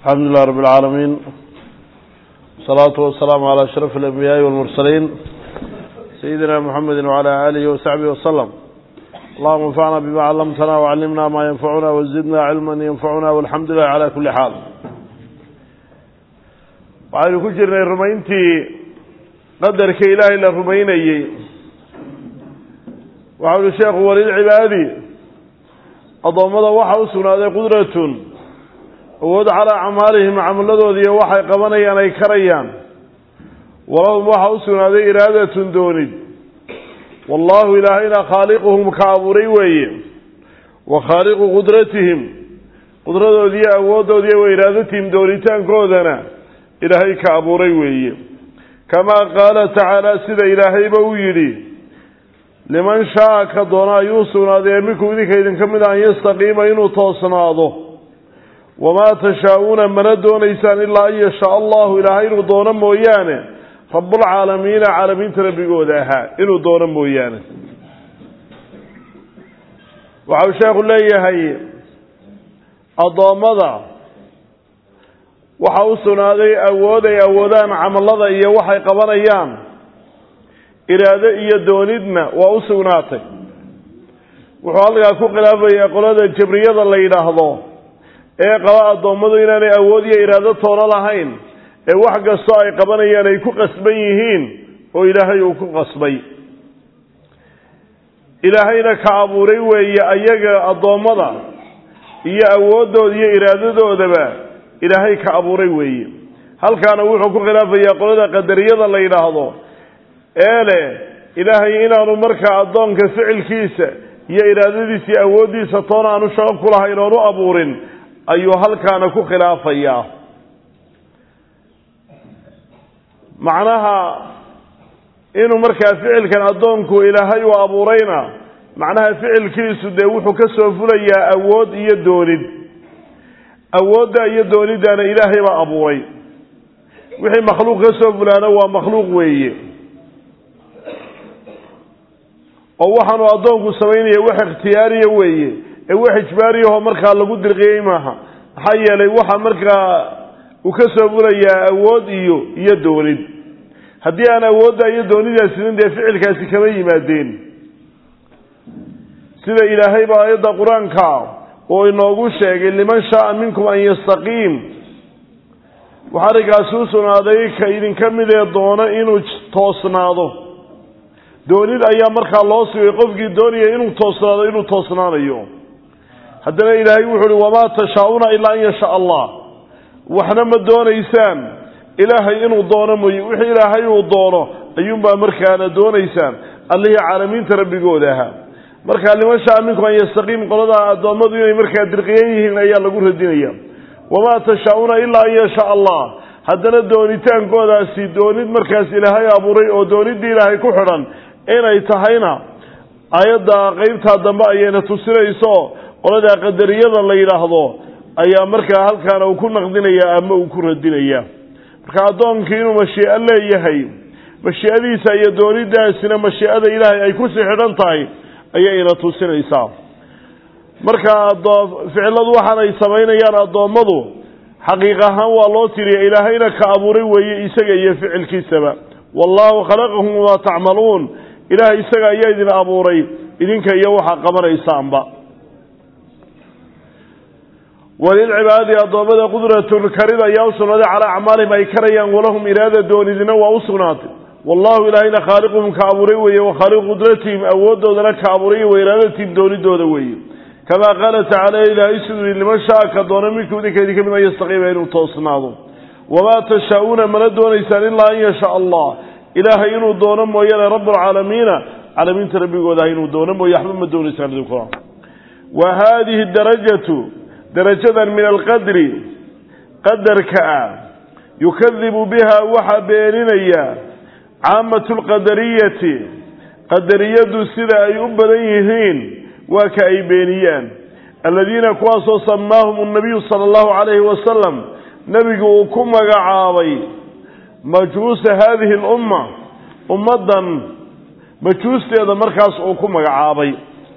الحمد لله رب العالمين والصلاة والسلام على أشرف الأنبياء والمرسلين سيدنا محمد وعلى آله وصحبه وسلم اللهم انفعنا بما علمتنا وعلمنا ما ينفعنا وزدنا علما ينفعنا والحمد لله على كل حال waxaynu ku jirnay rumayntii qadarka ilaahay la rumaynayey waxau uhi sheekhu walilcibaadi addoommada waxaa u sugnaaday qudratun awood calaa acmaalihim camaladooda iyo waxay qabanayaan ay karayaan walahum waxaa u sugnaaday iraadatun doonid wallaahu ilaahayna khaaliquhum ka abuuray weeye wa khaaliqu qudratihim qudradoodiiyo awooddoodiiyo wa iraadatihim doonitaankoodana ilaahay ka abuuray weeye kamaa qaala tacaala sida ilaahayba uu yidhi liman shaa ka doona ayuu sugnaaday minkum idinka idinka mid an yastaqiima inuu toosnaado wamaa tashaa-uuna mana doonaysaan ilaa an yashaa allahu ilaahay inuu doono mooyaane rabbulcaalamiina caalamiinta rabbigooda ahaa inuu doono mooyaane waxau sheekhu leeyahay addoommada waxaa u sugnaaday awood ay awoodaan camallada iyo waxay qabanayaan iraado iyo doonidna waa u sugnaatay wuxuu halkaa ku khilaafayaa qolada jabriyada la yidhaahdo ee qaba addoommadu inaanay awood iyo iraado toono lahayn ee wax kastoo ay qabanayaan ay ku qasban yihiin oo ilaahay uu ku qasbay ilaahayna ka abuuray weeye ayaga addoommada iyo awooddooda iyo iraadadoodaba ilaahay ka abuuray weeye halkaana wuxuu ku khilaafayaa qolada qadariyada la yidhaahdo ee leh ilaahay inaanu markaa addoonka ficilkiisa iyo iraadadiisa iyo awooddiisa toona aanu shaqo ku lahayn oon u abuurin ayuu halkaana ku khilaafayaa macnaha inuu markaa ficilkan addoonku ilaahay uu abuurayna macnaha ficilkiisu dee wuxuu ka soo fulayaa awood iyo doonid awoodda iyo dooniddaana ilaahay baa abuuray wixii makhluuq ka soo fulaana waa makhluuq weeye oo waxaanu addoonku samaynaya wax ikhtiyaariya weeye ee wax ijbaariyahoo markaa lagu dirqiyey maaha maxaa yeelay waxa markaa uu ka soo fulayaa awood iyo iyo doonid haddii aan awoodda iyo doonidaasinin dee ficilkaasi kama yimaadeen sida ilaahay baa aayadda qur-aanka oo inoogu sheegay liman shaaa minkum an yastaqiim waxaa arrinkaasi u sugnaaday ka idinka midee doono inuu toosnaado doonid ayaa markaa loo sugay qofkii doonaya inuu toosnaado inuu toosnaanayo haddana ilaahay wuxu uhi wamaa tashaa-una ilaa an yashaa allah waxna ma doonaysaan ilaahay inuu doono mooye wixii ilaahay uu doono ayuunbaa markaana doonaysaan allihii caalamiinta rabbigooda ahaa markaa liman shaa minkum an yastaqiim qolada addoommadu inay markaa dirqiyan yihiin ayaa lagu radinaya wamaa tashaa-una ilaa an yashaa allah haddana doonitaankoodaasi doonid markaas ilaahay abuuray oo dooniddii ilaahay ku xidhan inay tahayna aayadda qeybtaa dambe ayayna tusinayso qoladaa qadariyada la yidhaahdo ayaa markaa halkaana uu ku naqdinaya ama uu ku radinaya marka addoonkii inuu mashii'o leeyahay mashii'adiisa iyo doonidaasina mashii'ada ilaahay ay kusii xidhan tahay ayayna tusinaysaa marka ficiladu waxaan ay samaynayaan addoommadu xaqiiq ahaan waa loo tiriya ilaahayna ka abuuray weeye isaga iyo ficilkiisaba wallaahu khalaqakum wamaa tacmaluun ilaahay isaga ayaa idin abuuray idinka iyo waxaa qabanaysaanba walilcibaadi addoommada qudratun karid ayaa u sugnaaday calaa acmaalihim ay karayaan walahum iraada doonidina waa u sugnaatay wallahu ilaahayna khaaliquhum ka abuuray weeye wa khaaliqu qudratihim awooddoodana ka abuuray wa iraadatihim doonidooda weeye kamaa qaala tacaala ilaahay siduu yihi liman shaa ka doona minkum idinka idinka mid an yastaqiima inuu toosnaado wamaa tashaa-uuna mana doonaysaan ilaa an yashaa allah ilaahay inuu doono mooyaane rabbulcaalamiina caalamiinta rabbigooda ah inuu doono mooye waxba ma doonaysaan idinku wa haadihi darajatu darajadan min alqadri qadarka ah yukadibu biha waxaa beeninaya caamatu lqadariyati qadariyadu sida ay u badan yihiin waa ka ay beeniyaan aladiina kuwaasoo samaahum annabiyu sala allahu calayhi wasalam nebigu uu ku magacaabay majuusa haadihi alumma ummaddan majuusteeda markaas uu ku magacaabay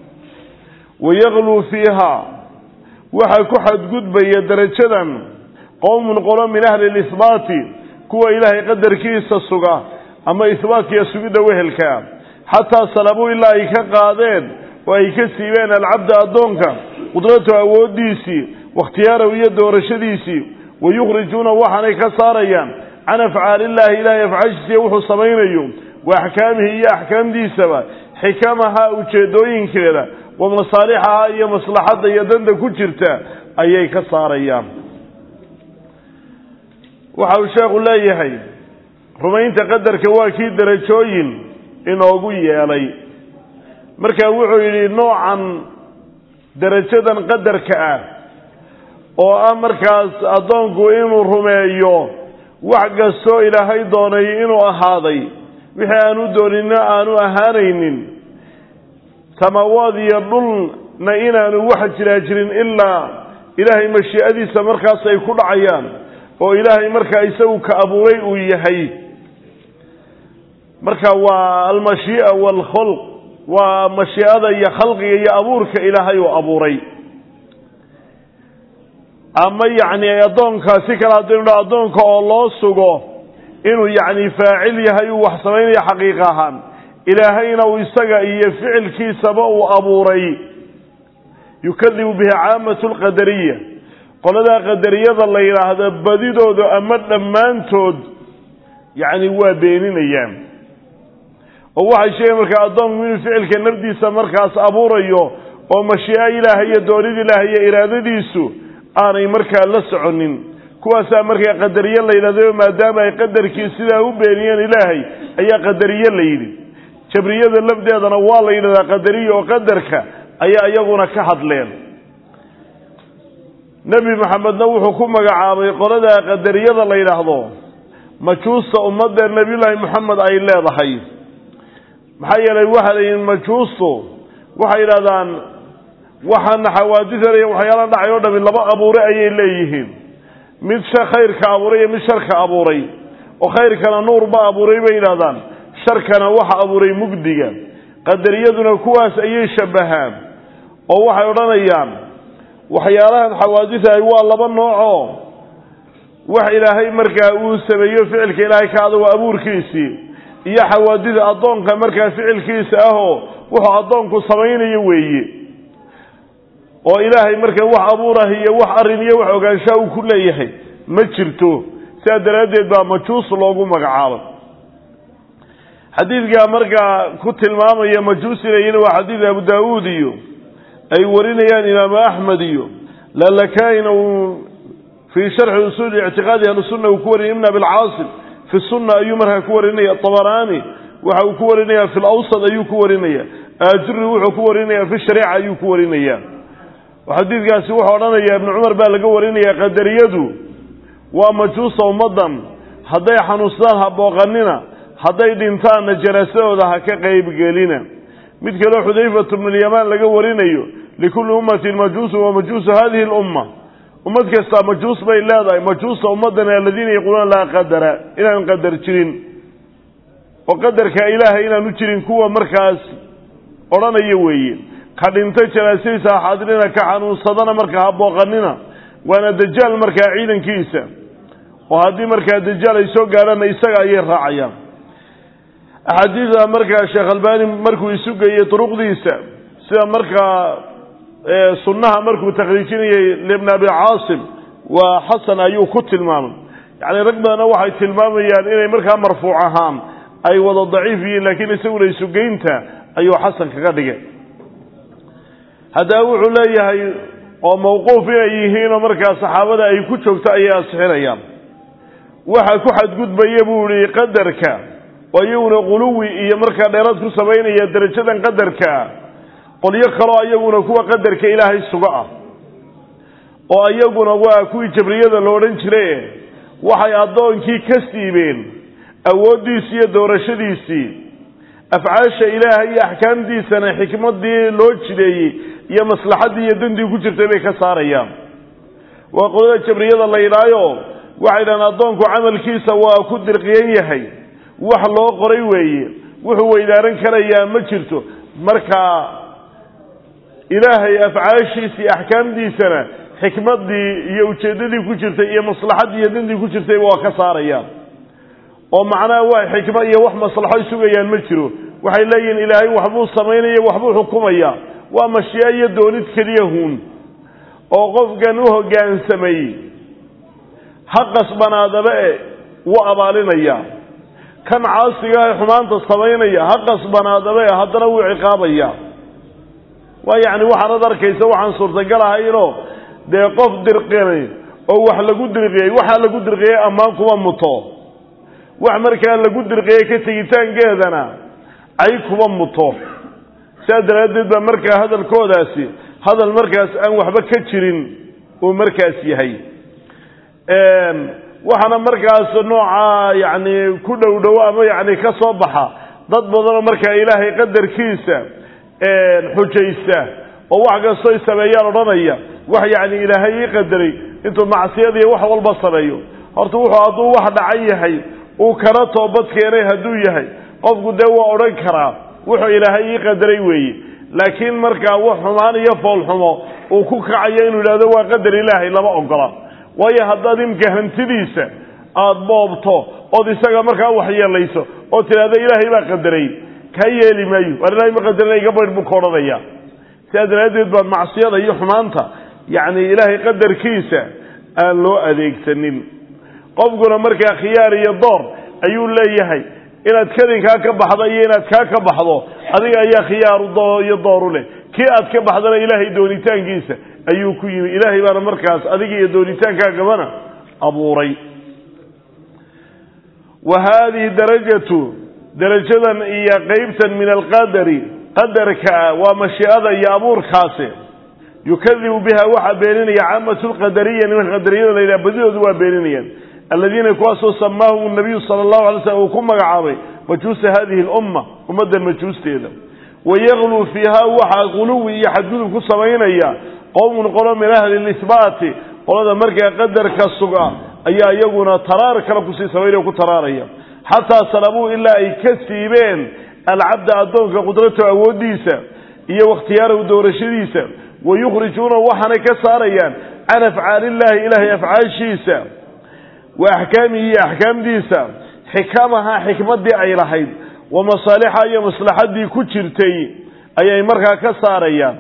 wayagluu fiiha waxaa ku xadgudbaya darajadan qowmun qolo min ahli lisbaati kuwa ilaahay qadarkiisa suga ama isbaatkiiyo sugidda wehelkaa xataa salabuu ilaa ay ka qaadeen oo ay ka siibeen alcabda addoonka qudratu awooddiisii wakhtiyaarahu iyo doorashadiisii wa yukhrijuuna waxaanay ka saarayaan can afcaaliillaahi ilaahay afcaashiisiiyo wuxuu samaynayo wa axkaamihi iyo axkaamdiisaba xikamaha ujeedooyinkeeda wa masaalixaha iyo maslaxadda iyo danta ku jirta ayay ka saarayaan waxa uu sheekhu leeyahay rumaynta qadarka waa kii derajooyin inoogu yeelay marka wuxuu yidhi noocan derajadan qadarka ah oo ah markaas addoonku inuu rumeeyo wax kastoo ilaahay doonay inuu ahaaday wixii aanu doonina aanu ahaanaynin samaawaad iyo dhulna inaanu wax jiraa jirin ilaa ilaahay mashii'adiisa markaas ay ku dhacayaan oo ilaahay markaa isagu ka abuuray uu yahay marka waa almashii'a waalkhalq waa mashii'ada iyo khalqiga iyo abuurka ilaahay uu abuuray ama yacni addoonka si kale haddaynu dha addoonka oo loo sugo inuu yacni faacil yahay uu wax samaynayo xaqiiq ahaan ilaahayna uu isaga iyo ficilkiisaba uu abuuray yukadibu bihi caamatu lqadariya qoladaa qadariyada la yidhaahdo badidooda ama dhammaantood yacni waa beeninayaan oo waxay sheegeen markaa addoonku inuu ficilka nafdiisa markaas abuurayo oo mashii'a ilaahay iyo doonid ilaahay iyo iraadadiisu aanay markaa la soconin kuwaasaa markaa qadariye la yidhahdo maadaama ay qadarkii sidaa u beeniyeen ilaahay ayaa qadariye la yidhi jabriyada lafdeedana waa la yidhahdaa qadariya oo qadarka ayaa iyaguna ka hadleen nebi maxamedna wuxuu ku magacaabay qolada qadariyada la yidhaahdo majuusta ummadda nebiyullaahi moxamed ay leedahay maxaa yeelay waxaa la yidhi majuustu waxay yidhahdaan waxaana xawaadisanaya waxyaalaha dhacay oo dhami laba abuure ayay leeyihiin mid khayrka abuuray iyo mid sharka abuuray oo khayrkana nuurba abuuray bay yidhahdaan sharkana waxa abuuray mugdiga qadariyaduna kuwaas ayay shabbahaan oo waxay odhanayaan waxyaalahan xawaadisahay waa laba noocoo wax ilaahay markaa uu sameeyo ficilka ilaahay ka adago abuurkiisii iyo xawaadida addoonka markaa ficilkiisa ahoo wuxuu addoonku samaynayo weeye oo ilaahay markaa wax abuurah iyo wax arrin iyo wax ogaanshaa uu ku leeyahay ma jirto sidaa daraaddeed baa majuus loogu magacaabay xadiidkaa markaa ku tilmaamaya majuus inay waa xadiid abu daawuud iyo ay warinayaan imaamu axmed iyo lalakaina uu fii sharxi usuuli ictiqaadi ahlusunna uu ku warinaya ibn abilcaasim fi sunna ayuu markaa ku warinaya abaraani waxa uu ku warinaya fi lawsad ayuu ku warinaya aajuri wuxuu ku warinaya fi shariica ayuu ku warinaya xadiidkaasi wuxuu odhanaya ibnu cumar baa laga warinaya qadariyadu waa majuusa ummaddan hadday xanuunsadaan ha booqanina hadday dhintaanna janaasadooda ha ka qaybgelina mid kaleo xudayfatu bnulyamaan laga warinayo likulli ummatin majuusun wa majuusu hadihi lumma ummad kastaa majuus bay leedahay majuusta ummaddan aladiina yaquuluuna laa qadara inaan qadar jirin oo qadarka ilaahay inaanu jirin kuwa markaas odhanaya weeye ka dhintay janaasadiisa ha xaadirina ka xanuunsadana markaa ha booqanina waana dajaal markaa ciidankiisa oo haddii markaa dajaal ay soo gaadhaanna isaga ayay raacayaan axaadiida markaa sheekh albani markuu isu geeyey duruqdiisa sida markaa sunnaha markuu takhriijinayey libn abi caasim waa xasan ayuu ku tilmaamay yacni rag badanna waxay tilmaamayaan inay markaa marfuuc ahaan ay wada daciif yihiin laakiin isaguna isugeynta ayuu xasan kaga dhigay haddaba wuxuu leeyahay oo mawquuf inay yihiinoo markaa saxaabada ay ku joogto ayay asixinayaan waxa ku xadgudbaya buu yihi qadarka oo iyaguna quluwi iyo markaa dheeraad ku samaynaya derajadan qadarkaa qolyo kaloo iyaguna kuwa qadarka ilaahay suga ah oo iyaguna waa kuwii jabriyada lo odhan jire waxay addoonkii ka siibeen awooddiisii iyo doorashadiisii afcaasha ilaahay iyo axkaamtiisana xikmadii loo jideeyey iyo maslaxaddii iyo dantii ku jirtay bay ka saarayaan waa qolada jabriyada la yidhaayo waxay dhahaan addoonku camalkiisa waa ku dirqiyan yahay wax loo qoray weeye wuxuu weydaaran karayaa ma jirto marka ilaahay afcaashiisa iyo axkaamtiisana xikmaddii iyo ujeeddadii ku jirtay iyo maslaxaddii iyo dantii ku jirtayba waa ka saarayaan oo macnaha waa xikmo iyo wax maslaxo sugayaan ma jiro waxay leeyihiin ilaahay waxbuu samaynaya waxbuu xukumaya waa mashiico iyo doonid keliya huun oo qofkan u hoggaansamay ha qasbanaadaba e wuu abaalinaya kan caasiga ee xumaanta samaynaya ha qasbanaadaba e haddana wuu ciqaabaya waa yacni waxaanad arkaysa waxaan suurtagal ahaynoo dee qof dirqinay oo wax lagu dirqiyey waxaa lagu dirqiyey ammaan kuma muto wax markaa lagu dirqiyey ka tegitaankeedana cay kuma muto sidaa daraaddeed baa markaa hadalkoodaasi hadal markaas aan waxba ka jirin uu markaas yahay waxaana markaas nooca yacni ku dhow dhow ama yacni ka soo baxa dad badanoo markaa ilaahay qadarkiisa xujaysta oo wax kastoy sameeyaan odhanaya wax yacni ilaahay ii qadaray intuu macsiyadiiyo wax walba sameeyo horta wuxuu hadduu wax dhacan yahay uu kana toobad keenay hadduu yahay qofku dee waa odhan karaa wuxuu ilaahay ii qadaray weeye laakiin markaa wax xumaan iyo foolxumo uu ku kacayo inuu yidhahdo waa qadar ilaahay lama ogola waayo haddaad imka hantidiisa aada boobto ood isaga markaa waxyeelayso oo tidhahdo ilaahay baa qadaray kaa yeeli maayo waar ilahay ma qadarina iga baydh buu ka odhanaya sidaa daraaddeed baa macsiyada iyo xumaanta yacni ilaahay qadarkiisa aan loo adeegsanin qofkuna markaa khiyaar iyo door ayuu leeyahay inaad kadinkaa ka baxdo iyo inaad kaa ka baxdo adiga ayaa khiyaaru iyo dooru leh kii aad ka baxdana ilaahay doonitaankiisa ayuu ku yimi ilaahay baana markaas adiga iyo doonitaankaagabana abuuray wa haadihi darajatu darajadan iyo qeybtan min alqadari qadarka waa mashiicada iyo abuurkaasi yukadibu biha waxaa beeninaya caamatu lqadariya nimanka qadariyada la yidhaha badidoodu waa beeninayaan aladiina kuwaasoo samaahum nabiyu sala allahu alay slam uu ku magacaabay majuusa hadihi lumma ummaddan majuusteeda wayagluu fiiha waxaa quluwi iyo xadgudub ku samaynaya qowmun qolo min ahli lisbaati qolada markaa qadarka suga ayaa iyaguna taraar kale kusii samaynaya ku taraaraya xataa salabuu ilaa ay ka siibeen alcabda addoonka qudrato awooddiisa iyo wakhtiyaarahu doorashadiisa wayukhrijuuna waxaanay ka saarayaan can afcaalillahi ilaahay afcaashiisa wa axkaamihi iyo axkaamdiisa xikamaha xikmaddii ay lahayd wa masaalixa iyo maslaxaddii ku jirtay ayay markaa ka saarayaan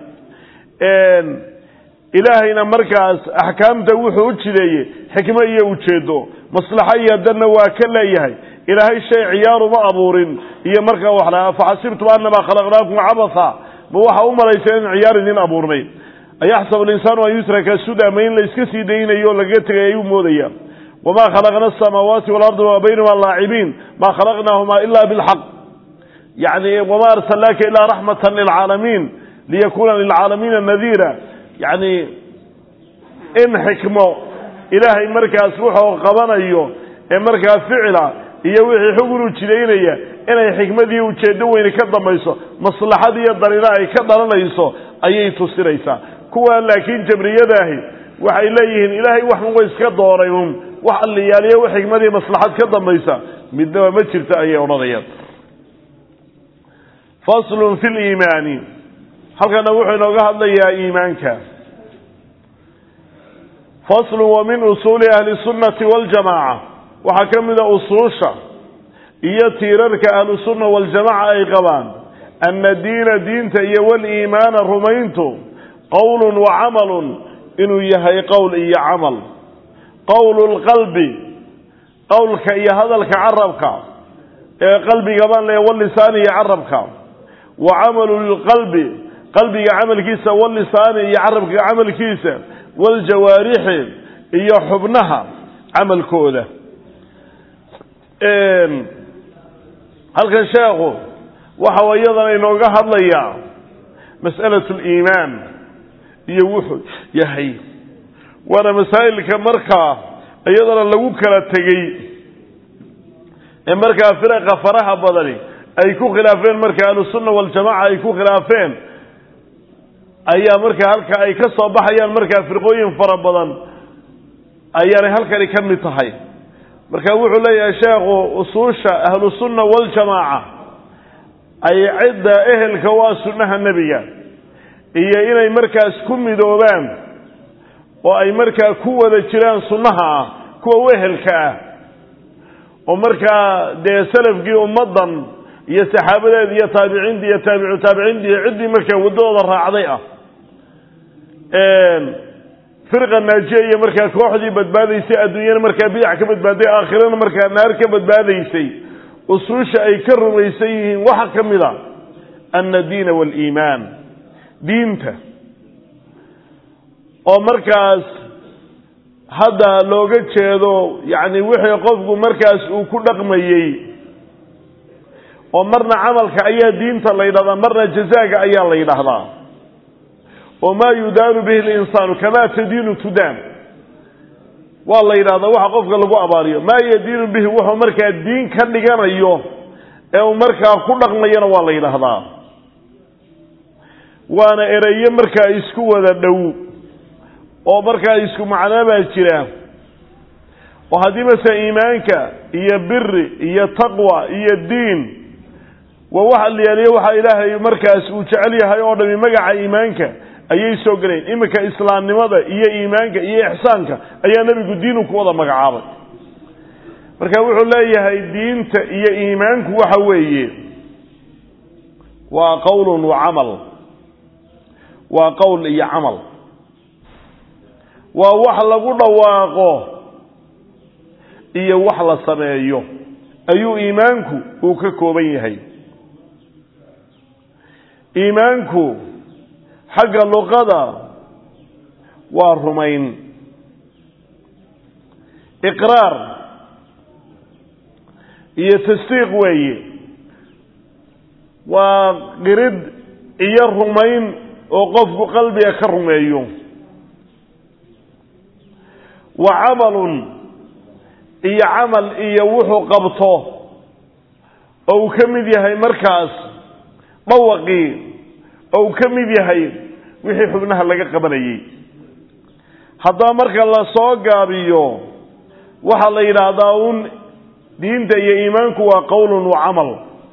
ilaahayna markaas axkaamta wuxuu u jideeyey xikmo iyo ujeedo maslaxo iyo danna waa ka leeyahay ilaahay shay ciyaaruma abuurin iyo markaa wax lahaa faxasibtum annamaa khalaqnaakum cabatha ma waxa u malayseen in ciyaar idin abuurnay ayaxsabu alinsaanu an yutraka suda ma in la iska sii daynayo o lagaga tegay ayuu moodaya wamaa khalaqna asamaawaati waalarda wamaa baynahuma laacibiin maa khalaqnaahumaa ila bilxaq yani wamaa arsalnaaka ilaa raxmatan lilcaalamiin liyakuna lilcaalamiina nadiira yani in xikmo ilaahay markaas wuxuu qabanayo ee markaa ficila iyo wixii xugun u jidaynaya inay xikmadii ujeeddo weyni ka dambayso maslaxad iyo darina ay ka dhalanayso ayay tusinaysaa kuwa laakiin jabriyadaahi waxay leeyihiin ilaahay waxun wa iska dooray un wax alliyaaliyo wax xikmadii maslaxad ka dambaysa midnaba ma jirto ayay odhanayaan faslun fi liimaani halkana wuxuu inooga hadlayaa iimaanka faslun wa min usuuli ahli sunnati waljamaaca waxaa ka mida usuusha iyo tiirarka ahlusunna waljamaca ay qabaan ana diina diinta iyo waliimaana rumayntu qowlun wa camalun inuu yahay qowl iyo camal qowlu lqalbi qowlka iyo hadalka carabka ee qalbiga baan leeya walisaani iyo carabka wa camalu lqalbi qalbiga camalkiisa walisaani iyo carabka camalkiisa waljawaarixi iyo xubnaha camalkooda halkan sheekhu waxa iyadana inooga hadlayaa mas'alatu liimaan iyo wuxuu yahay waana masaa'ilka markaa iyadana lagu kala tegey ee markaa firaqa faraha badani ay ku khilaafeen marka ahlusunna waljamaca ay ku khilaafeen ayaa markaa halka ay ka soo baxayaan markaa firqooyin fara badan ayaanay halkani ka mid tahay marka wuxuu leeyahay sheekhu usuusha ahlusunna waljamaaca ay cidda ehelka waa sunnaha nebiga iyo inay markaas ku midoobaan oo ay markaa ku wada jiraan sunnaha ah kuwa wehelka ah oo markaa dee salafkii ummaddan iyo saxaabadeeda iyo taabiciinta iyo taabicu taabiciinta iyo ciddii markaa waddadooda raacday ah firqa naajiya iyo markaa kooxdii badbaadaysay adduunyana markaa bidac ka badbaaday aakhirana markaa naar ka badbaadaysay usuusha ay ka rumaysan yihiin waxaa ka mid a ana diina waaliimaan diinta oo markaas hadda looga jeedo yacni wixii qofku markaas uu ku dhaqmayey oo marna camalka ayaa diinta la yidhahdaa marna jazaaga ayaa la yidhaahdaa oo maa yudaanu bihi linsaanu kamaa tadiinu tudaan waa la yidhahdaa waxa qofka lagu abaariyo maa yadiinu bihi wuxuu markaa diin ka dhiganayo ee uu markaa ku dhaqmayana waa la yidhaahdaa waana ereyo markaa isku wada dhow oo markaa isku macnaa baa jira oo haddii masala iimaanka iyo biri iyo taqwa iyo diin waa waxa la yaaliyo waxa ilaahay markaas uu jecel yahay oo dhami magaca iimaanka ayay soo geleen iminka islaamnimada iyo iimaanka iyo ixsaanka ayaa nebigu diinu ku wada magacaabay marka wuxuu leeyahay diinta iyo iimaanku waxa weeye waa qowlun wa camal waa qowl iyo camal waa wax lagu dhawaaqo iyo wax la sameeyo ayuu iimaanku uu ka kooban yahay iimaanku xagga luqada waa rumayn iqraar iyo tasdiiq weeye waa qirid iyo rumayn oo qofku qalbiga ka rumeeyo wa camalun iyo camal iyo wuxuu qabto oo uu ka mid yahay markaas dhawaqii oo uu ka mid yahay wixii xubnaha laga qabanayey haddaba marka la soo gaabiyo waxaa la yidhaahdaa un diinta iyo iimaanku waa qowlun wa camal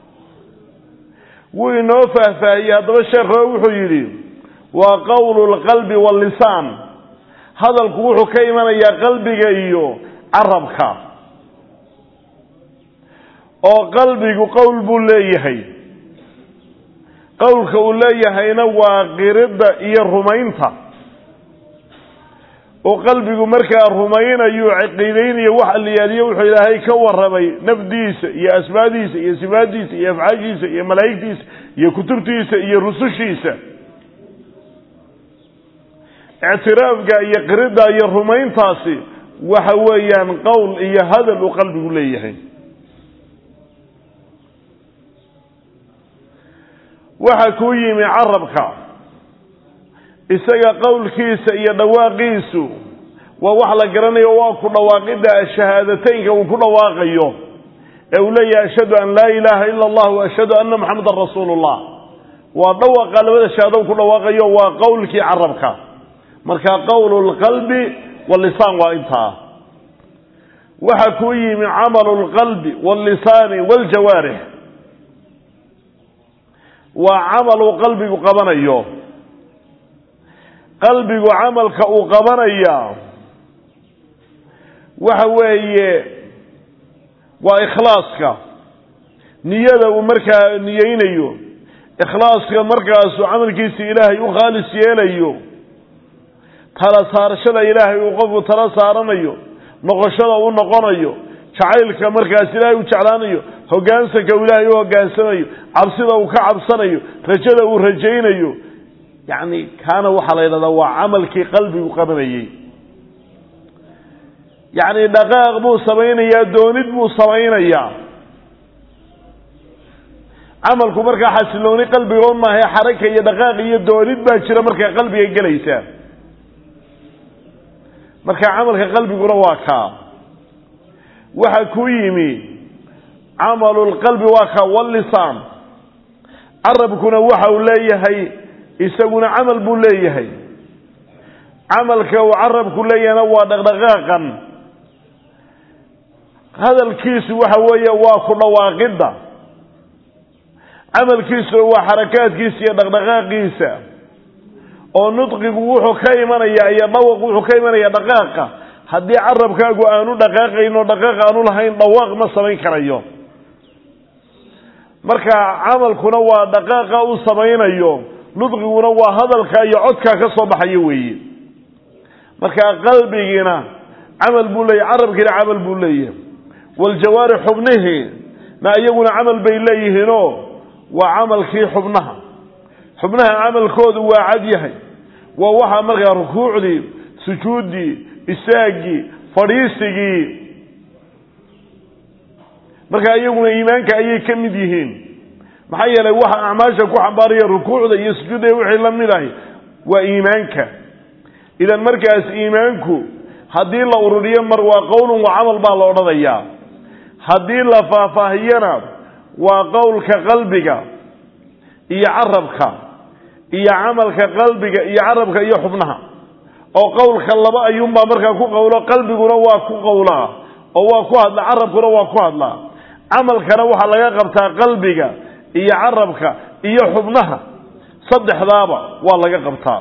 wuu inoo faahfaahiyey haddaba sheekho wuxuu yidhi waa qowlu lqalbi wallisaan hadalku wuxuu ka imanayaa qalbiga iyo carabka oo qalbigu qowl buu leeyahay qowlka uu leeyahayna waa qiridda iyo rumaynta oo qalbigu markaa rumaynayo caqiidaynayo waxa la yaaliyo wuxuu ilaahay ka warramay nafdiisa iyo asmaadiisa iyo sifaadiisa iyo afcaashiisa iyo malaa'igtiisa iyo kutubtiisa iyo rusushiisa ictiraafka iyo qiridda iyo rumayntaasi waxa weeyaan qowl iyo hadal uu qalbigu leeyahay waxa kuu yimi carabka isaga qowlkiisa iyo dhawaaqiisu waa wax la garanayo waa ku dhawaaqidda shahaadateynka uu ku dhawaaqayo ee uu leeyahay ashhadu an laa ilaaha ila allah wa ashhadu anna maxamedan rasuulu llah waa dhawaqa labada shahaado ku dhawaaqayo waa qowlkii carabka marka qowlu lqalbi walisaan waa intaa waxa kuu yimi camalu lqalbi wallisaani waljawaarix waa camal uu qalbigu qabanayo qalbigu camalka uu qabanaya waxa weeye waa ikhlaaska niyada uu markaa niyeynayo ikhlaaska markaasuu camalkiisa ilaahay u khaalis yeelayo tala saarashada ilaahay uu qofku tala saaranayo noqoshada u noqonayo jacaylka markaas ilaahay u jeclaanayo hoggaansanka uu ilaahay u hoggaansanayo cabsida uu ka cabsanayo rajada uu rajaynayo yacni kaana waxaa la yidhahdaa waa camalkii qalbigu qabanayey yacni dhaqaaq buu samaynayaa doonid buu samaynayaa camalku markaa xasilooni qalbiga un maahae xaraka iyo dhaqaaq iyo doonid baa jira markaa qalbiga gelaysa marka camalka qalbiguna waa kaa waxa ku yimi camalu lqalbi waa kaa wallisaan carabkuna waxa uu leeyahay isaguna camal buu leeyahay camalka uu carabku leeyahayna waa dhaqdhaqaaqan hadalkiisu waxa weeye waa ku dhawaaqidda camalkiisuna waa xarakaadkiisa iyo dhaqdhaqaaqiisa oo nudqigu wuxuu ka imanaya iyo dhawaq wuxuu ka imanaya dhaqaaqa haddii carabkaagu aanu dhaqaaqayn oo dhaqaaq aanu lahayn dhawaaq ma samayn karayo marka camalkuna waa dhaqaaqa uu samaynayo nudqiguna waa hadalka iyo codkaa ka soo baxayo weeye marka qalbigiina camal buu leeyahy carabkiina camal buu leeyahay waljawaari xubnihii na iyaguna camal bay leeyihiinoo waa camalkii xubnaha xubnaha camalkoodu waa cad yahay waa waxaa markaa rukuucdii sujuuddii isaagii fadhiisigii marka iyaguna iimaanka ayay ka mid yihiin maxaa yeelay waxa acmaasha ku xambaaraya rukuucda iyo sujuudda wixii la mid ahi waa iimaanka idan markaas iimaanku haddii la ururiyo mar waa qowlun wa camal baa la odhanayaa haddii la faahfaahiyana waa qowlka qalbiga iyo carabka iyo camalka qalbiga iyo carabka iyo xubnaha oo qowlka laba ayuunbaa markaa ku qowlo qalbiguna waa ku qowlaa oo waa ku hadla carabkuna waa ku hadlaa camalkana waxaa laga qabtaa qalbiga iyo carabka iyo xubnaha saddexdaaba waa laga qabtaa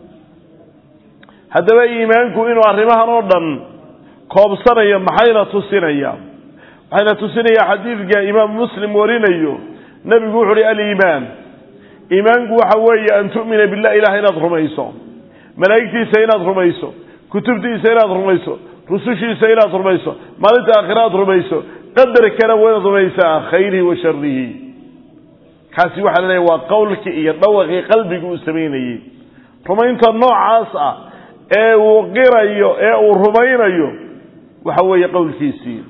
haddaba iimaanku inuu arrimahan oo dhan koobsanayo maxayna tusinaya waxayna tusinaya xadiidka imaam muslim warinayo nebigu wuxu uhi aliimaan iimaanku waxa weeye an tu'mina billah ilaah inaad rumayso malaa'igtiisa inaad rumayso kutubtiisa inaad rumayso rusushiisa inaad rumayso maalinta aakhira aad rumayso qadarkana waa inaad rumaysaa khayrihi wa sharihi kaasi waxaa laleeyahy waa qowlkii iyo dhawaqii qalbiga uu samaynayey rumaynta noocaas ah ee uu qirayo ee uu rumaynayo waxa weeye qowlkiisii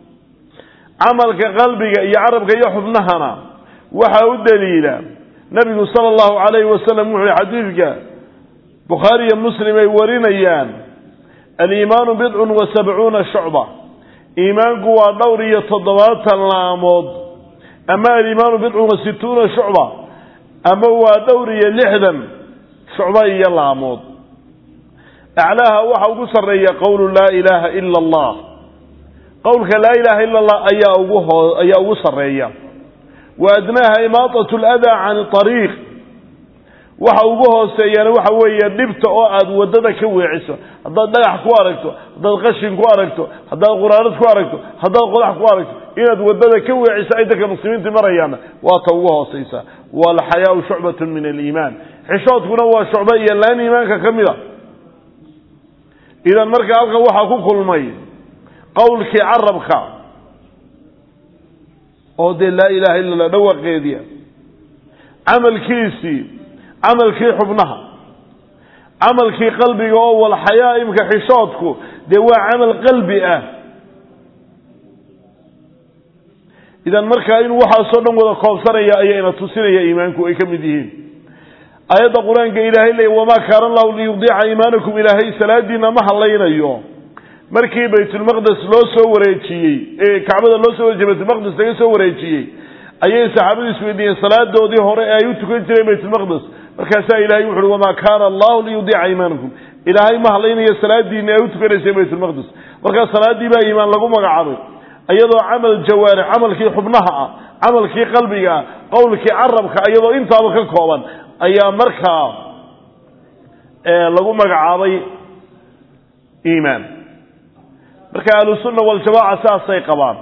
camalka qalbiga iyo carabka iyo xubnahana waxaa u daliila nabigu sala allahu calayhi wasalam wuxu uhi xadiidka bukhaari iyo muslim ay warinayaan aliimaanu bidcun wa sabcuuna shucba iimaanku waa dhowr iyo toddobaatan laamood ama aliimaanu bidcun wa situuna shucba ama waa dhowr iyo lixdan shucba iyo laamood aclaaha waxa ugu sarreeya qowlu laa ilaaha ila allah qowlka laa ilaha ila allah ayaa ugu hoo ayaa ugu sarreeya wa adnaaha imaatat ladaa can ariiq waxa ugu hooseeyana waxa weeye dhibta oo aad wadada ka weeciso haddaad dhagax ku aragto haddaad qashin ku aragto haddaad quraarad ku aragto haddaad qodax ku aragto inaad wadada ka weeciso ay dadka muslimiinta marayaanna waa ta ugu hooseysa walxayaau shucbatun min aliimaan xishoodkuna waa shucba iyo laan iimaanka ka mid a idan marka halkan waxaa ku kulmay qowlkii carabka oo dee laa ilaha illa allah dhawaqeediya camalkiisii camalkii xubnaha camalkii qalbiga oo walxayaa imka xishoodku dee waa camal qalbi ah idan markaa inuu waxaasoo dhan wada koobsanaya ayayna tusinaya iimaanku ay ka mid yihiin aayadda qur-aanka ilaahay leey wamaa kaana allahu liyudiica iimaanakum ilaahay salaadiina ma hadlaynayo markii baytulmaqdes loo soo wareejiyey ee kacbada loo soo wareejiyey baytulmaqdes laga soo wareejiyey ayay saxaabadu isweydiiyeen salaadoodii hore ee ay u tukan jireen baytulmaqdes markaasaa ilahay wuxu uhi wamaa kaana allahu liyudiica iimaanakum ilaahay ma hadlaynayo salaadiina ay u tukanayseen baytulmaqdes markaa salaaddii baa iimaan lagu magacaabay iyadoo camal jawaarix camalkii xubnaha ah camalkii qalbiga ah qowlkii carabka iyadoo intaaba ka kooban ayaa markaa lagu magacaabay iimaan marka ahlusunna waljamaaca saasay qabaan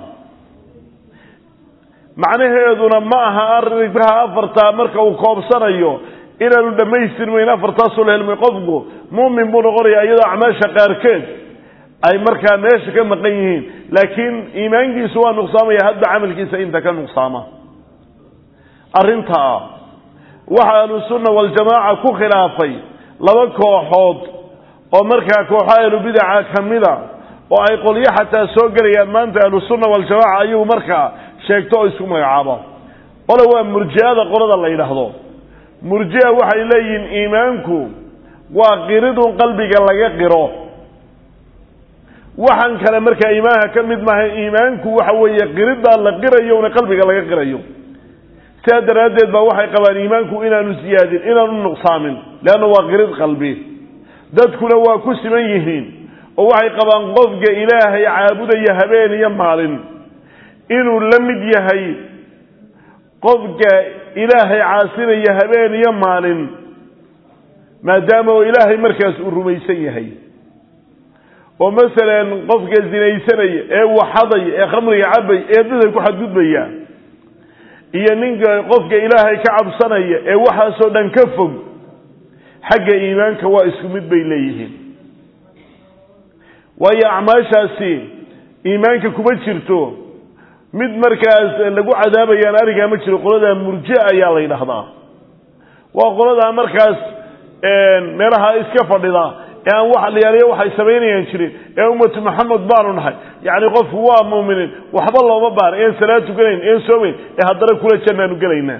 macnaheeduna ma aha arrinkaha afartaa marka uu koobsanayo inaanu dhammaystirmayn afartaasoo la helmay qofku muumin buu noqonayaa iyadoo acmaasha qaarkeed ay markaa meesha ka maqan yihiin laakiin iimaankiisu waa nuqsaamaya hadba camalkiisa inta ka nuqsaama arrintaa waxa ahlusunna waljamaaca ku khilaafay laba kooxood oo markaa kooxo ahlubidaca ka mida oo ay qolyo xataa soo gelayaan maanta ahlusunna waljamaaca ayagu markaa sheegto oo isku magacaabo qole waa murji'ada qolada la yidhaahdo murji'a waxay leeyihiin iimaanku waa qiridun qalbiga laga qiro waxaan kale markaa iimaanka ka mid maaha iimaanku waxa weeye qiriddaa la qirayo una qalbiga laga qirayo sidaa daraaddeed baa waxay qabaan iimaanku inaanu siyaadin inaanu nuqsaamin leanna waa qirid qalbi dadkuna waa ku siman yihiin oo waxay qabaan qofka ilaahay caabudaya habeen iyo maalin inuu la mid yahay qofka ilaahay caasinaya habeen iyo maalin maadaama oo ilaahay markaas uu rumaysan yahay oo masalan qofka zinaysanaya ee waxadaya ee khamriga cabaya ee dadka ku xadgudbaya iyo ninka qofka ilaahay ka cabsanaya ee waxaasoo dhan ka fog xagga iimaanka waa isku mid bay leeyihiin waayo acmaashaasi iimaanka kuma jirto mid markaas lagu cadaabayaan arigaa ma jiro qoladaa murje ayaa la yidhaahdaa waa qoladaa markaas meelaha iska fadhida ee aan wax liyaaliyo waxay samaynayaan jirin ee ummatu maxamed baanu nahay yacni qofku waa muuminiin waxba looma baara een salaad tukanayn een soomayn ee haddana kula jannaanu gelaynaa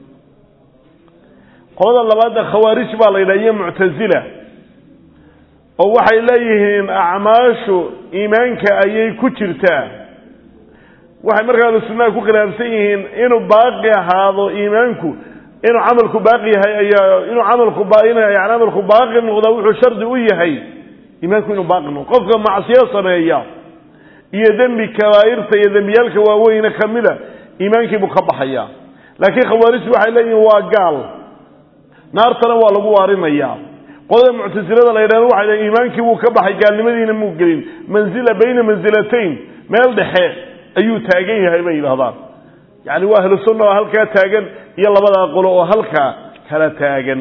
qolada labaadna khawaarij baa la yidhaha iyo muctasila oo waxay leeyihiin acmaashu iimaanka ayay ku jirtaa waxay markaa ahlusunnaha ku khilaafsan yihiin inuu baaqi ahaado iimaanku inuu camalku baaqi yahay ayaa inuu camalku yani camalku baaqi noqda wuxuu shardi u yahay iimaanku inuu baaqi noqdo qofka macsiyo sameeya iyo dembi kabaa'irta iyo dembiyaalka waaweyne kamida iimaankiibuu ka baxaya laakiin khawaarijtu waxay leeyihiin waa gaal naartana waa lagu waarinaya qolada muctasilada la yidhahdo waxay leeyiin iimaankii wuu ka baxay gaalnimadiina muu gelin manzila bayna mansilatayn meel dhexe ayuu taagan yahay bay yidhahdaan yani waa ahlu sunna oo halkaa taagan iyo labadaa qolo oo halkaa kala taagan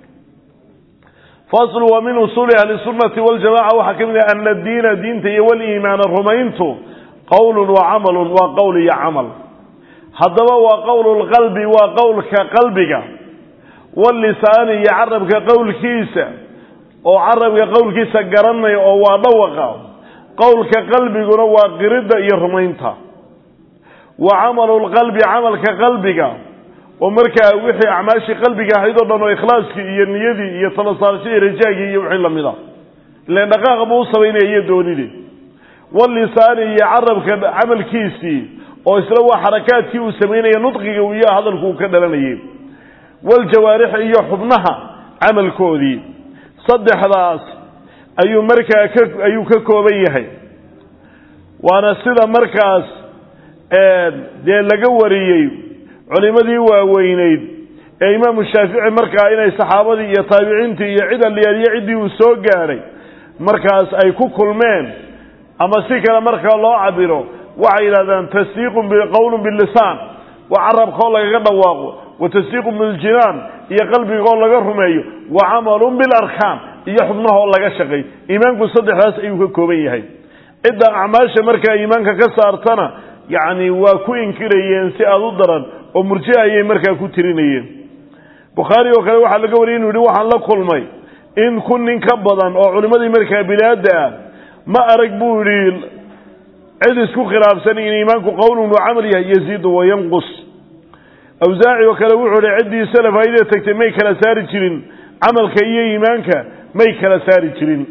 faslu wa min usuuli ahli sunnati waljamaca waxaa ka mid ah ana diina diinta iyo waliimaana rumayntu qowlun wa camalun waa qowl iyo camal haddaba waa qowlu lqalbi waa qowlka qalbiga walisaani iyo carabka qowlkiisa oo carabka qowlkiisa garanaya oo waa dhawaqa qowlka qalbiguna waa qiridda iyo rumaynta wa camalu lqalbi camalka qalbiga oo markaa wixii acmaashii qalbiga ahayd oo dhan oo ikhlaaskii iyo niyadii iyo talasaarashadii rajaagii iyo wixii lamida ilan dhaqaaqa buu u samaynaya iyo doonidii walisaani iyo carabka camalkiisii oo isla waa xarakaadkii uu samaynaya nudqiga iyo hadalku uu ka dhalanayay waljawaarixi iyo xubnaha camalkoodii saddexdaas ayuu markaa ka ayuu ka kooban yahay waana sida markaas dee laga wariyey culimadii waaweyneyd ee imaamu shaafici markaa inay saxaabadii iyo taabiciintii iyo cid alyaaliyo ciddii uu soo gaadhay markaas ay ku kulmeen ama si kale markaa loo cabiro waxay yidhahdaan tasdiiqun qowlun bilisaan waa carabkaoo lagaga dhawaaqo wa tasdiiqun biljinaan iyo qalbigaoo laga rumeeyo wa camalun bilarkaan iyo xubnahoo laga shaqay iimaanku saddexdaas ayuu ka kooban yahay cidda acmaasha markaa iimaanka ka saartana yacni waa ku inkirayeen si aada u daran oo murje ayay markaa ku tirinayeen bukhaari oo kale waxaa laga wariyay inu yihi waxaan la kulmay in kun nin ka badan oo culimmadii markaa bilaada ah ma arag buu yidhi cid isku khilaafsan in iimaanku qowlun wa camal yahay yaziidu wa yanqus awsaaci oo kale wuxuu ihi ciddii salaf haydee tagtay may kala saari jirin camalka iyo iimaanka may kala saari jirin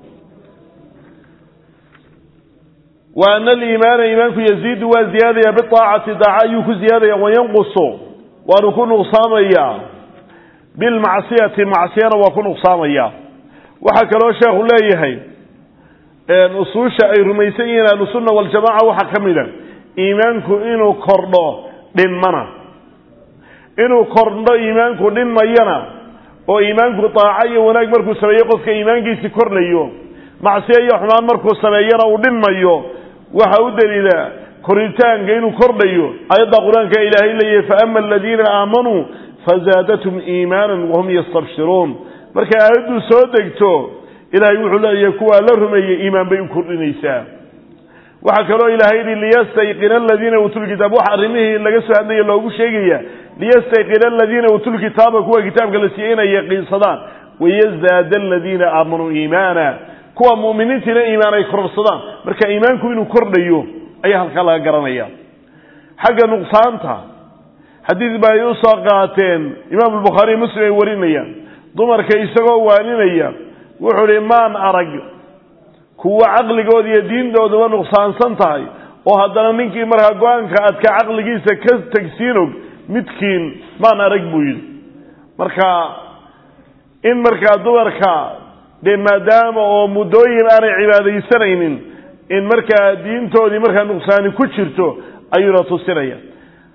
wa ana aliimaana iimaanku yaziidu waa ziyaadaya biaacati daaca ayuu ku ziyaadaya wayanqusu waanu ku nuqsaamaya bilmacsiyati macsiyana waa ku nuqsaamaya waxaa kaloo sheekhu leeyahay usuusha ay rumaysan yihiin ahlusunna waljamaca waxaa ka mid a iimaanku inuu kordho dhinmana inuu kordho iimaanku dhinmayana oo iimaanku daaco iyo wanaag markuu sameeyo qofka iimaankiisi kordhayo macsiyo iyo xumaan markuu sameeyana uu dhinmayo waxa u daliila koritaanka inuu kordhayo ayadda qur-aanka ilaahay leeyahay faama aladiina aamanuu fazaadathum iimaanan wahum yastabshiruun markay aayaddu soo degto ilaahay wuxuu leeyahay kuwaa la rumeeyey iimaan bay u kordhinaysaa waxaa kaloo ilaahay yihi liyastayqina aladiina uutulkitaab wax arrimihii laga soo hadlaya loogu sheegaya liyastayqina aladiina uutulkitaaba kuwa kitaabka la siiyey inay yaqiinsadaan wayazdaada aladiina aamanuu iimaana kuwa mu'miniintiina iimaan ay kororsadaan marka iimaanku inuu kordhayo ayaa halkaa laga garanaya xagga nuqsaanta xadiid ba ay u soo qaateen imaam albukhaariy muslim ay warinayaan dumarka isagoo waaninaya wuxuu hi maan arag kuwa caqligooda iyo diintooduba nuqsaansan tahay oo haddana ninkii markaa go-aanka adka caqligiisa ka tegsiin og midkiin maan arag buu yidhi marka in markaa dumarka dee maadaama oo muddooyin aanay cibaadaysanaynin in markaa diintoodii markaa nuqsaani ku jirto ayuuna tusinaya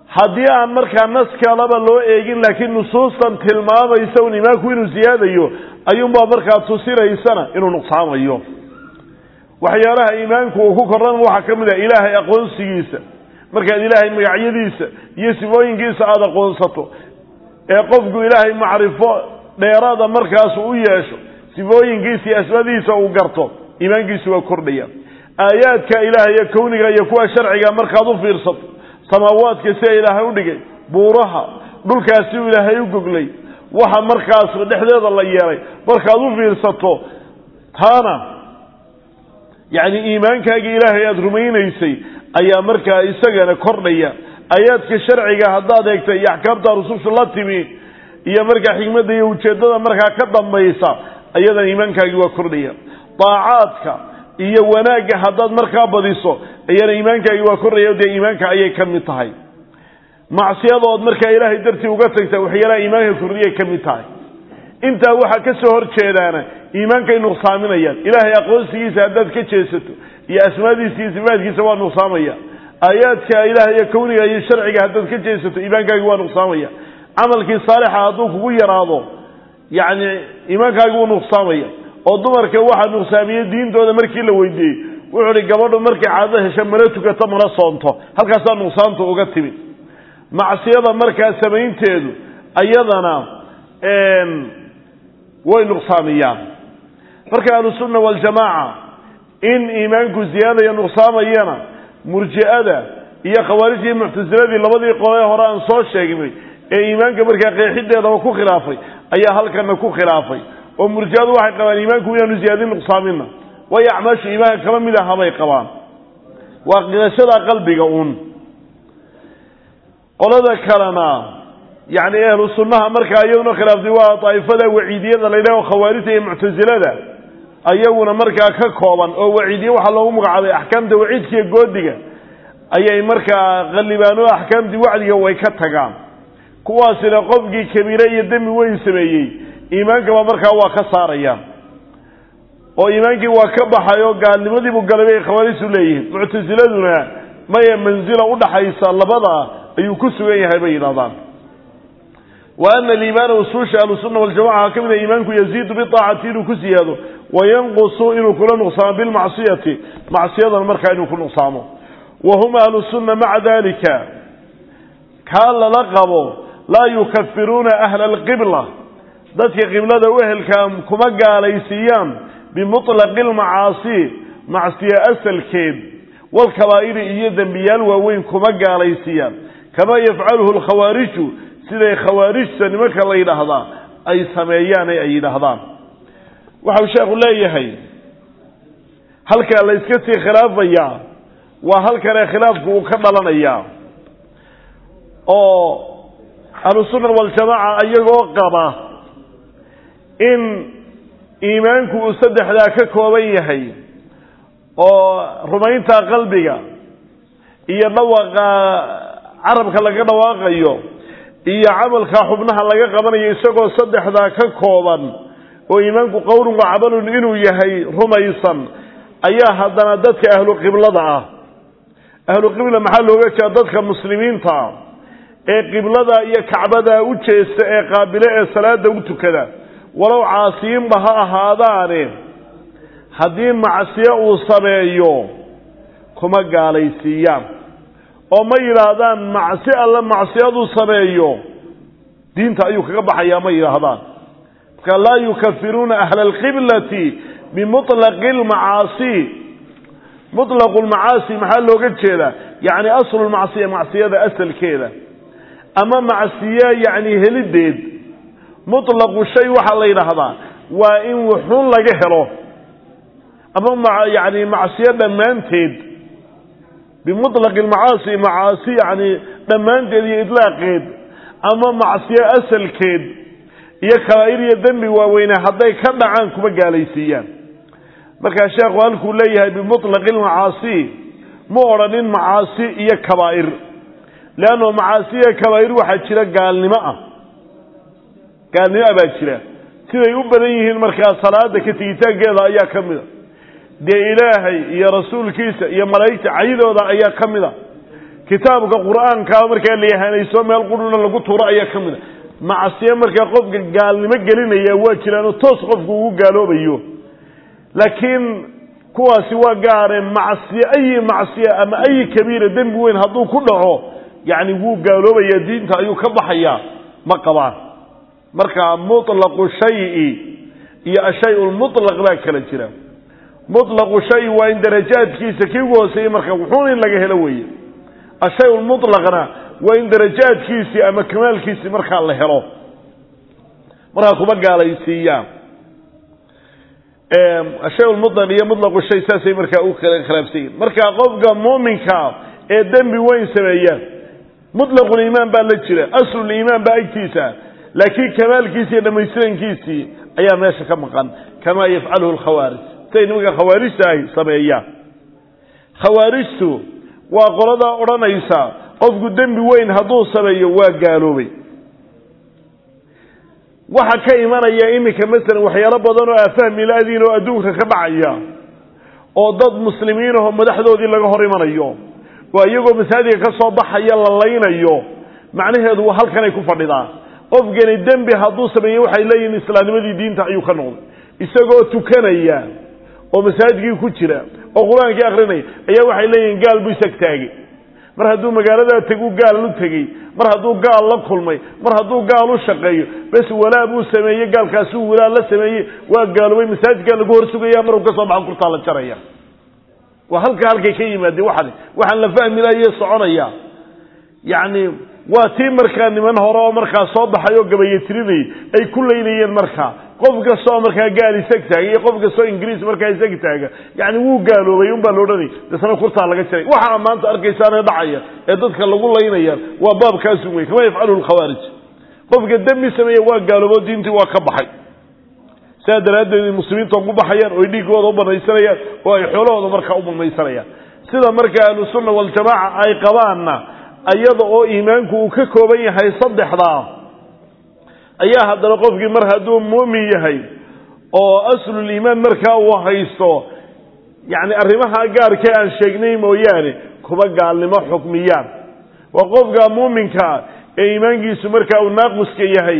haddii aan markaa nas kalaba loo eegin laakiin nusuustan tilmaamaysa un iimaanku inuu siyaadayo ayuunbaa markaa tusinaysana inuu nuqsaamayo waxyaalaha iimaanku uu ku korran waxaa ka mid ah ilaahay aqoonsigiisa markaad ilaahay magacyadiisa iyo sifooyinkiisa aada aqoonsato ee qofku ilaahay macrifo dheeraada markaas u yeesho sifooyinkiisa iyo asmadiisa uu garto iimaankiisu waa kordhaya aayaadka ilaahay iyo kowniga iyo kuwa sharciga markaad u fiirsato samaawaadka sida ilaahay u dhigay buuraha dhulkaasi uu ilaahay u goglay waxa markaas dhexdeeda la yeelay markaad u fiirsato taana yacni iimaankaagii ilaahay aada rumaynaysay ayaa markaa isagana kordhaya aayaadka sharciga haddaad eegta iyo axkaamta rususha la timi iyo markaa xikmadda iyo ujeeddada markaa ka dambaysa ayadana iimaankaagii waa kordhaya daacaadka iyo wanaagga haddaad markaa badiso ayana iimaankaagii waa kordhaya dee iimaanka ayay ka mid tahay macsiyadood markaa ilaahay dartii uga tagta waxyaalaha iimaanka kordhiyay ka mid tahay intaa waxaa ka soo hor jeedaana iimaankay nuqsaaminayaan ilaahay aqoonsigiisa haddaad ka jeesato iyo asmaadiisa iyo sifaadkiisa waa nuqsaamaya aayaadka ilaah iyo kowniga iyo sharciga haddaad ka jeesato iimaankaagi waa nuqsaamaya camalkii saalixa hadduu kugu yaraado yacni iimaankaagi wuu nuqsaamaya oo dumarka waxaa nuqsaamiyey diintooda markii la weydiiyey wuxuu uhi gabadhu markay caado hesho mana tukato mana soonto halkaasaa nuqsaanta uga timid macsiyada markaa samaynteedu ayadana way nuqsaamiyaan marka ahlusunna waljamaaca in iimaanku ziyaadaya nuqsaamayana murji'ada iyo khawaarijta iyo muctasiladii labadii qolee hore aan soo sheegnay ee iimaanka markaa qeexideedaba ku khilaafay ayaa halkana ku khilaafay oo murji'adu waxay qabaan iimaanku inaanu ziyaadin nuqsaamina waayo acmaashu iimaanka kama mid aha bay qabaan waa qirashada qalbiga uun qolada kalena yacni ahlu sunnaha markaa iyaduna khilaaftay waa daa'ifada waciidiyada la yidhaho khawaarijta iyo muctasilada ayaguna markaa ka kooban oo waciidiye waxaa loogu magacaabay axkaamta waciidka iyo goodiga ayay markaa qallibaan oo axkaamtii wacdiga way ka tagaan kuwaasina qofkii kabiire iyo dembi weyn sameeyey iimaankaba markaa waa ka saarayaan oo iimaankii waa ka baxay oo gaalnimadiibuu galay bay khawaarijtu leeyihiin muctasiladuna maya mansila udhaxaysa labada ayuu ku sugan yahay bay yidhahdaan wa ana aliimaana usuusha ahlusunna waljamaca waxaa ka mid a iimaanku yaziidu biaacati inuu ku siyaado wayanqusu inuu kula nuqsaamo bilmacsiyati macsiyadan markaa inuu ku nuqsaamo wa hum ahlu sunna maca dalika kaa lala qabo laa yukafiruuna ahla alqibla dadka qiblada u ehelkaa kuma gaalaysiiyaan bimuطlaqi lmacaasi macsiye asalkeed walkabaa'iri iyo dembiyaal waaweyn kuma gaalaysiiyaan kamaa yafcaluhu lkhawaariju siday khawaarijta nimanka la yidhaahdaa ay sameeyaan ee ay yidhaahdaan waxau sheekhu leeyahay halkaa la iska sii khilaafayaa waa halkanee khilaafku uu ka dhalanayaa oo ahlusunna waljamaaca iyagoo qaba in iimaanku uu saddexdaa ka kooban yahay oo rumaynta qalbiga iyo dhawaqa carabka laga dhawaaqayo iyo camalka xubnaha laga qabanayo isagoo saddexdaa ka kooban oo iimaanku qowlun wa camalun inuu yahay rumaysan ayaa haddana dadka ahlu qiblada ah ahlu qibla maxaa looga jeeda dadka muslimiinta ee qiblada iyo kacbada u jeesta ee qaabile ee salaada u tukada walow caasiyiinba ha ahaadaane haddii macsiyo uu sameeyo kuma gaalaysiiyaan oo ma yidhaahdaan macsi alle macsiyaduu sameeyo diinta ayuu kaga baxayaa ma yidhaahdaan marka laa yukafiruuna ahla alqiblati bimuطlaqi lmacaasi muطlaqu lmacaasi maxaa looga jeedaa yacni aslu lmacsiya macsiyada asalkeeda ama macsiye yacni helideed muطlaqu shay waxaa la yidhaahdaa waa in wuxuun laga helo ama yani macsiyo dhammaanteed bimuطlaqi lmacaasi macaasi yani dhammaanteed iyo idlaaqeed ama macsiyo asalkeed iyo kabaa'ir iyo dembi waaweyne hadday ka dhacaan kuma gaalaysiiyaan markaa sheekhu halkuu leeyahay bimuطlaqi lmacaasi ma odhanin macaasi iyo kabaa'ir leanno macaasi iyo kabaa'ir waxaa jira gaalnimo ah gaalnimo ah baa jira siday u badan yihiin markaa salaada ka tegitaankeeda ayaa ka mid a dee ilaahay iyo rasuulkiisa iyo malaa'igta caydooda ayaa ka mid a kitaabka qur-aankaa markaa la yahanayso meel quruna lagu tuuro ayaa ka mid a macsiye markaa qofka gaalnimo gelinaya waa jiraanoo toos qofku ugu gaaloobayo laakiin kuwaasi waa gaareen macsiye ayi macsiye ama ayi kabiira dembi weyn hadduu ku dhaco yacni wuu gaaloobaya diinta ayuu ka baxayaa ma qabaan marka mutlaqu shayi iyo ashay lmutlaq baa kala jira mutlaqu shay waa in darajaadkiisa kii ugu hooseeyey marka wuxuun in laga helo weeye ashay lmutlaqna waa in darajaadkiisii ama kamaalkiisii markaa la helo markaa kuma gaalaysiiyaan ashay lmutlaq iyo mutlaqu shay saasay markaa u kala khilaafsan yihin marka qofka muuminka ee dembi weyn sameeya mutlaquliimaan baa la jira asluliimaan baa agtiisa laakiin kamaalkiisi iyo dhamaystirankiisii ayaa meesha ka maqan kamaa yafcaluhu lkhawaarij siday nimanka khawaarijta ahi sameeyaan khawaarijtu waa qoladaa odhanaysa qofku dembi weyn hadduu sameeyo waa gaaloobay waxa ka imanaya iminka masalan waxyaalo badan oo aafahmi la-diin oo adduunka ka dhacaya oo dad muslimiin aho madaxdoodii laga hor imanayo oo iyagoo masaajidka ka soo baxaya la laynayo macnaheedu waa halkanay ku fadhidaa qofkani dembi hadduu sameeyey waxay leeyihin islaamnimadii diinta ayuu ka noqday isagoo tukanaya oo masaajidkii ku jira oo qur-aankii akrinaya ayaa waxay leeyihiin gaal buu isag taagay mar hadduu magaaladaa tegu gaal u tegey mar hadduu gaal la kulmay mar hadduu gaal u shaqeeyo bes walaa buu sameeyey gaalkaasuu walaa la sameeyey waa gaaloobay masaajidkaa lagu hor sugaya maruu ka soo baxo kurtaa la jaraya waa halka halkay ka yimaadeen waxan waxaan la fahmi lahaye soconaya yacni waa tii markaa niman hore oo markaa soo baxay oo gabayatirinayay ay ku laynayeen markaa qof kastoo markaa gaal isag taaga iyo qof kastoo ingiriis markaa isag taaga yani wuu gaaloobay unbaa la odhanay dasna kurtaa laga jaray waxaa maanta arkaysaane dhacaya ee dadka lagu laynayaan waa baabkaasu wey kama yafcaluhu lkhawaarij qofka dembi sameeya waa gaaloobo diintii waa ka baxay sidaa daraaddeed muslimiinta ugu baxayaan oo ay dhiigooda u banaysanayaan oo ay xoolahooda markaa u banaysanayaan sida markaa ahlusunna waljamaaca ay qabaanna iyada oo iimaanku uu ka kooban yahay saddexdaa ayaa haddana qofkii mar hadduu muumin yahay oo asluliimaan markaa uu haysto yacni arrimaha gaarkee aan sheegnay mooyaane kuba gaalnimo xukmiyaan waa qofka muuminkaa ee iimaankiisu markaa uu naaquska yahay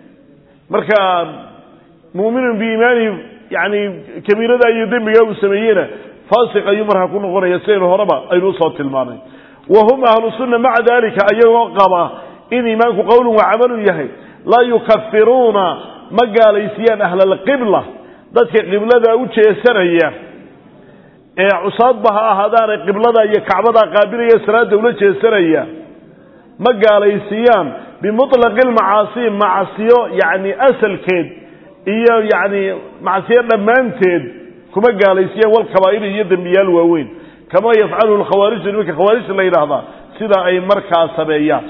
markaa muuminun biiimaanihi yani kabiirada iyo dembigaa uu sameeyeyna faasiq ayuu markaa ku noqonaya sidaynu horeba aynu usoo tilmaanay wa hum ahlu sunna maca dalika ayagoo qaba in iimaanku qowlun wa camalun yahay laa yukafiruuna ma gaalaysiiyaan ahla alqibla dadka qiblada u jeesanaya ee cusaadba ha ahaadaane qiblada iyo kacbada qaabilaya salaada ula jeesanaya ma gaalaysiiyaan bimutlaqi lmacaasi macsiyo yacni asalkeed iyo yacni macsiyo dhammaanteed kuma gaalaysiiyaan walkabaa'ir iyo dembiyaal waaweyn kama yafcaluhu lkhawaariju nimanka khawaarijta la yidhaahdaa sida ay markaa sameeyaan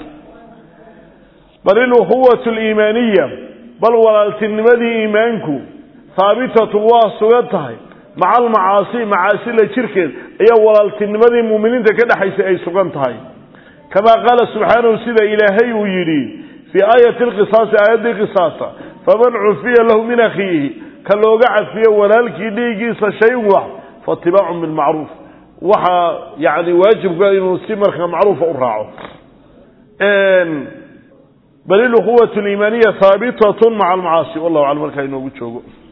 bal ilukhuwatu liimaaniya bal walaaltinimadii iimaanku haabitatun waa sugan tahay maca almacaasi macaasi la jirkeed ayaa walaaltinimadii muuminiinta ka dhexaysay ay sugan tahay kamaa qaala subxaanahu sida ilaahay uu yidhi fii aayati lqisaasi aayaddii qisaasa faman cufiya lahu min akhiihi ka looga cafiyo walaalkii dhiigiisa shay-un wax faatibaacun bilmacruuf waxaa yani waajibka inuu si markaa macruufa u raaco bal ilukhuwat liimaaniya haabitatun maca almacaasi wallahu aclam markaa inoogu joogo